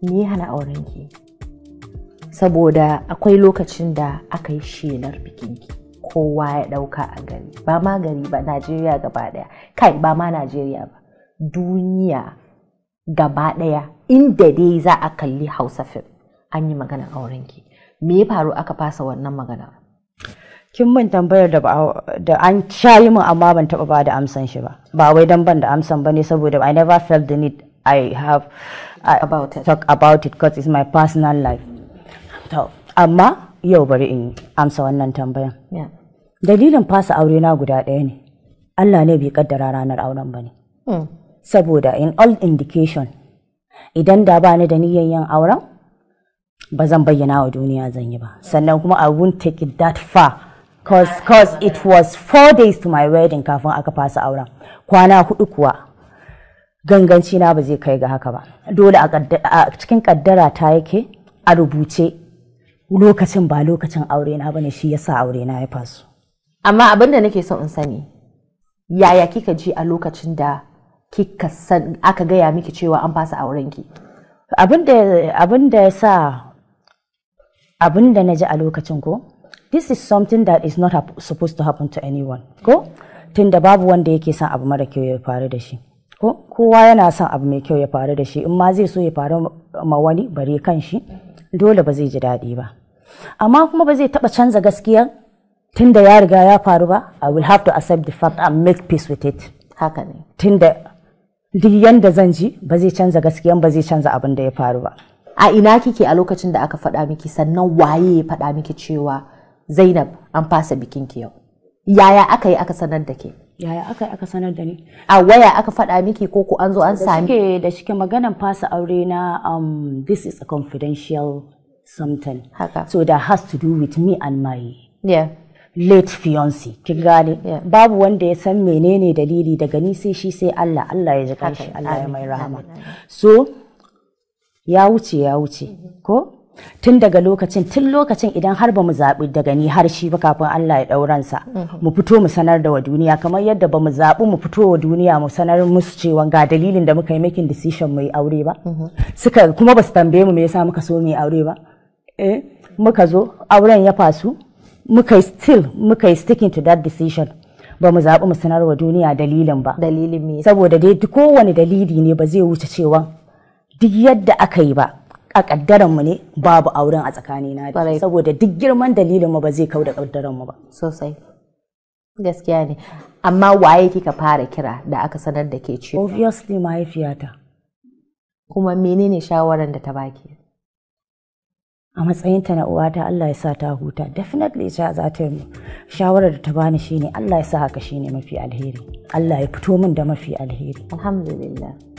me ya hana aurenki saboda akwai lokacin da aka yi shelar bikinki kowa ya ɗauka a gari ba ma gari ba najeriya gaba ɗaya kai ba ma najeriya ba duniya gaba ɗaya inda dai za a kalli hausa fim an yi maganar aurenki me ya faru aka fasa wannan maganar kin min tambayar da da an shayi min amma ban taba ba da amsan shi ba ba wai dan ban da amsan bane saboda I never felt the need I have I About it. talk about it because it's my personal life to amma yau bari in amsa wannan tambayan yeah. dalilin fasa aure na guda ɗaya ne Allah ne bai kaddara ranar auren bane hmm. saboda in all indication idan da ba ni da niyyar yin auren ba zan bayyana wa duniya zan yi ba sannan kuma I won't take it that far cause, cause it was four days to my wedding kafin aka fasa auren kwana hudu kuwa ganganci na ba zai kai ga haka ba dole a kadda- a cikin kaddara ta yake a rubuce lokacin ba lokacin aure na bane shi yasa aure na ya faso amma abin da nake so in sani yaya kika ji a lokacin da kika san aka gaya miki cewa an fasa aurenki abin da abin da ya sa abin da na ji a lokacin ko this is something that is not hap- supposed to happen to anyone ko tunda babu wanda yake son abu mara kyau ya faru da shi ko kowa yana son abu mai kyau ya faru da shi in ma zai so ya faru ma wani bare kan shi dole ba zai ji daɗi ba amma kuma ba zai taɓa canza gaskiya tunda ya riga ya faru ba i will have to accept the fact and make peace with it haka ne tunda duk yanda zan ji ba zai canza gaskiyan ba zai canza abin da ya faru ba a ina kike a lokacin da aka faɗa miki sannan waye ya faɗa miki cewa zainab an fasa bikinki yau yaya aka yi aka sanar da ke yaya aka aka sanar da ni a waya aka faɗa miki ko ko an zo an sami shike da shike maganan fasa aure na um, this is a confidential something haka so that has to do with me and my yeah. late fiancé kin gane Yeah. babu wanda ya san menene dalili daga ni sai shi sai Allah Allah ya ji kanshi Haka, Allah ya amin, mai rahama amin, amin. so ya wuce ya wuce ko tun daga lokacin tun lokacin idan har ba mu zaɓi daga ni har shi ba kafin Allah ya ɗauransa mu fito mu sanar da wa duniya kamar yadda ba mu zaɓi mu fito wa duniya mu sanar musu cewa ga dalilin da muka yi making decision mu yi aure ba suka kuma ba su tambaye mu me yasa muka so mu yi aure ba eh muka zo auren ya fasu muka yi still muka yi sticking to that decision ba mu zaɓi mu sanar wa duniya dalilin ba dalilin me saboda dai duk kowane dalili ne ba zai wuce cewa duk yadda aka yi ba a kaddaran mu ne babu auren a tsakanina da Kwarai. shi saboda duk girman dalilin mu ba zai kau da kaddaran mu ba sosai gaskiya ne amma waye kika fara kira da aka sanar da ke cewa obviously mahaifiyata kuma menene shawaran da ta baki a matsayinta na uwata Allah ya sa ta huta definitely sha za ta yi shawarar da ta bani shine Allah ya sa haka shine mafi alheri Allah ya fito min da mafi alheri alhamdulillah